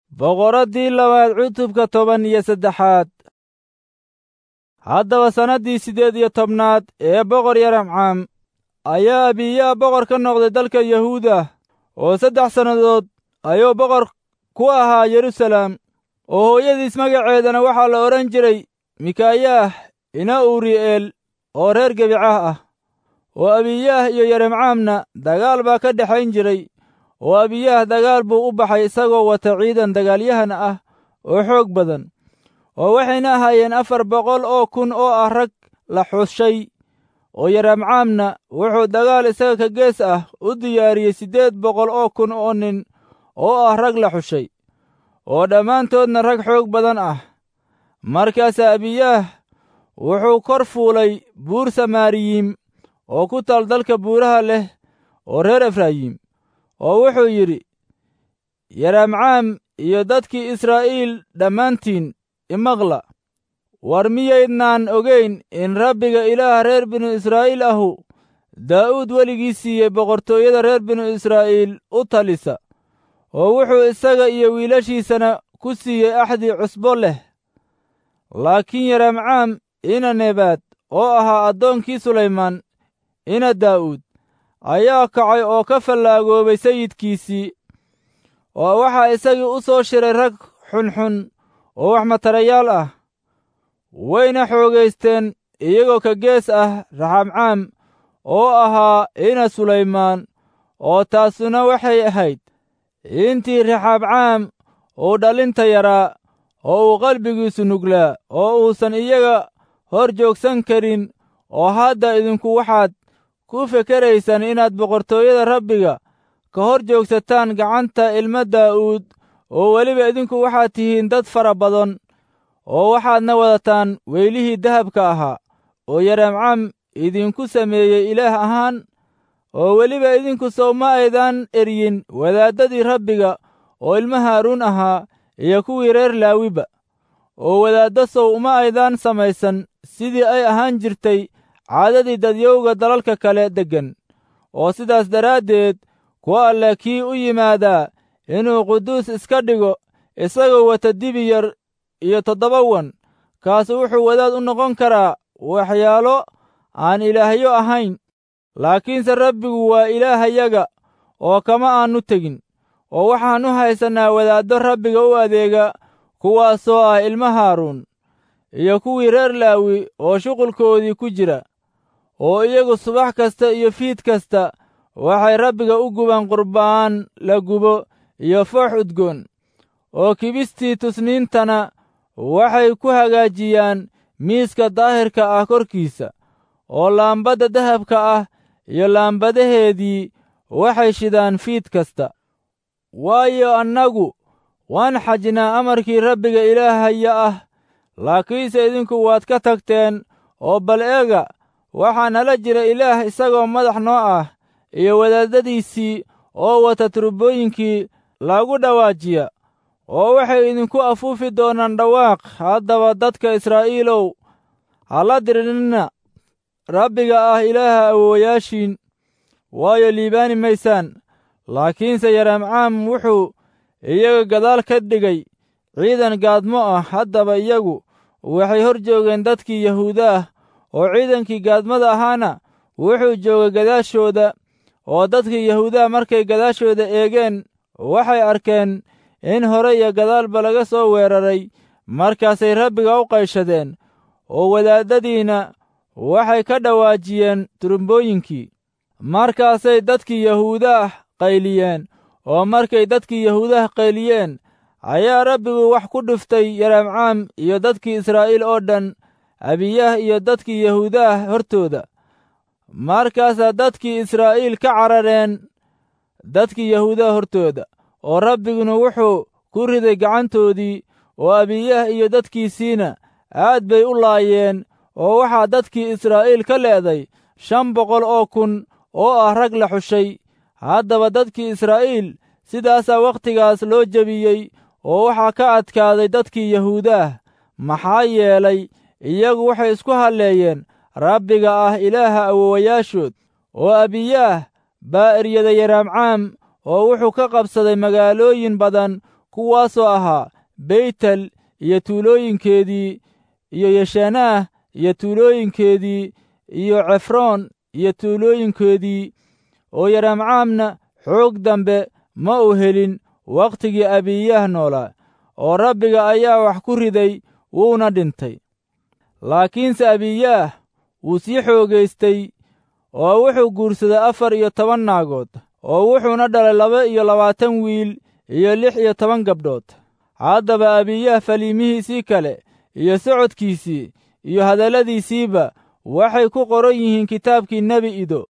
boqoraddii labaad cutubka toban iyo saddexaad haddaba sannaddii siddeed iyo tobnaad ee boqor yaramcaam ayaa abiyaa boqor ka noqday dalka yahuuda oo saddex sannadood ayuu boqor ku ahaa yeruusaalem oo hooyadiis magaceedana waxaa la odhan jiray mikaayaah ina uri'eel oo reer gebicah ah oo abiyaah iyo yaramcaamna dagaal baa ka dhexayn jiray oo abiyaah dagaal buu u baxay isagoo wata ciidan dagaalyahan ah oo xoog badan oo waxayna ahaayeen afar boqol oo kun oo ah rag la xushay oo yaramcaamna wuxuu dagaal isaga ka gees ah u diyaariyey siddeed boqol oo kun oo nin oo ah rag la xushay oo dhammaantoodna rag xoog badan ah markaasaa abiyaah wuxuu kor fuulay buur samaariyiim oo ku taal dalka buuraha leh oo reer efraayim oo wuxuu yidhi yaramcaam iyo dadkii israa'iil dhammaantiin imaqla war miyaydnaan ogayn in rabbiga ilaaha reer binu israa'iil ahu daa'uud weligii siiyey boqortooyada reer binu israa'iil u talisa oo wuxuu isaga iyo wiilashiisana ku siiyey axdii cusbo leh laakiin yaramcaam ina nebaad oo ahaa addoonkii sulaymaan ina daa'uud ayaa kacay oo ka fallaagoobay sayidkiisii oo waxaa isagii u soo shiray rag xunxun oo wax matarayaal ah wayna xoogaysteen iyagoo ka gees ah raxamcaam oo ahaa ina sulaymaan oo taasuna waxay ahayd intii raxaabcaam uu dhalinta yaraa oo uu qalbigiisu nuglaa oo uusan iyaga hor joogsan karin oo hadda idinku waxaad ku fekeraysaan inaad boqortooyada rabbiga ka hor joogsataan gacanta ilma daa'uud oo weliba idinku waxaad tihiin dad fara badan oo waxaadna wadataan weylihii dahabka ahaa oo yaramcaam idinku sameeyey ilaah ahaan oo weliba idinku sow ma aydaan eryin wadaaddadii rabbiga oo ilma haaruun ahaa iyo kuwii reer laawiba oo wadaaddo sow uma aydaan samaysan sidii ay ahaan jirtay caadadii dadyowga dalalka kale deggan oo sidaas daraaddeed ku alle kii u yimaadaa inuu quduus iska dhigo isagoo wata dibi yar iyo toddoba wan kaasu wuxuu wadaad u noqon karaa waxyaalo aan ilaahyo ahayn laakiinse rabbigu waa ilaahayaga oo kama aannu tegin oo waxaan u haysannaa wadaaddo rabbiga u adeega kuwaasoo ah ilma haaruun iyo kuwii reer laawi oo shuqulkoodii ku jira oo iyagu subax kasta iyo fiid kasta waxay rabbiga u gubaan qurbaan la gubo iyo foox udgoon oo kibistii tusniintana waxay ku hagaajiyaan miiska daahirka ah korkiisa oo laambadda dahabka ah iyo laambadaheedii waxay shidaan fiid kasta waayo annagu waan xajnaa amarkii rabbiga ilaahaya ah laakiinse idinku waad ka tagteen oo bal eega waxaa nala jira ilaah isagoo madax noo ah iyo wadaadadiisii oo wata turbooyinkii lagu dhawaajiya oo waxay idinku afuufi doonaan dhawaaq haddaba dadka israa'iilow hala dirinina rabbiga ah ilaaha awoowayaashiin waayo liibaani maysaan laakiinse yaramcaam wuxuu iyaga gadaal ka dhigay ciidan gaadmo ah haddaba iyagu waxay hor joogeen dadkii yahuuda ah oo ciidankii gaadmada ahaana wuxuu joogay gadaashooda oo dadkii yahuudaha markay gadaashooda eegeen waxay arkeen in hore iyo gadaalba laga soo weeraray markaasay rabbiga u qayshadeen oo wadaaddadiina waxay ka dhawaajiyeen turumbooyinkii markaasay dadkii yahuudaah qayliyeen oo markay dadkii yahuudaha qayliyeen ayaa rabbigu wax ku dhuftay yaramcaam iyo dadkii israa'iil oo dhan abiyaah iyo dadkii yahuudaah hortooda markaasaa dadkii israa'iil ka carareen dadkii yahuudaha hortooda oo rabbiguna wuxuu ku riday gacantoodii oo abiyaah iyo dadkiisiina aad bay u laayeen oo waxaa dadkii israa'iil ka leeday shan boqol oo kun oo ah rag la xushay haddaba dadkii israa'iil sidaasaa wakhtigaas loo jebiyey oo waxaa ka adkaaday dadkii yahuudaah maxaa yeelay iyagu waxay isku halleeyeen rabbiga ah ilaaha awoowayaashood oo abiyaah baa eryaday yaraamcaam oo wuxuu ka qabsaday magaalooyin badan kuwaasoo ahaa beytel iyo tuulooyinkeedii iyo yeshanaah iyo tuulooyinkeedii iyo cefroon iyo tuulooyinkeedii oo yaramcaamna xoog dambe ma uu helin wakhtigii abiyaah noolaa oo rabbiga ayaa wax ku riday wuuna dhintay laakiinse abiyaah wuu sii xoogaystay oo wuxuu guursaday afar iyo toban naagood oo wuxuuna dhalay laba iyo labaatan wiil iyo lix iyo toban gabdhood haddaba abiyaah faliimihiisii kale iyo socodkiisii iyo hadalladiisiiba waxay ku qoran yihiin kitaabkii nebi ido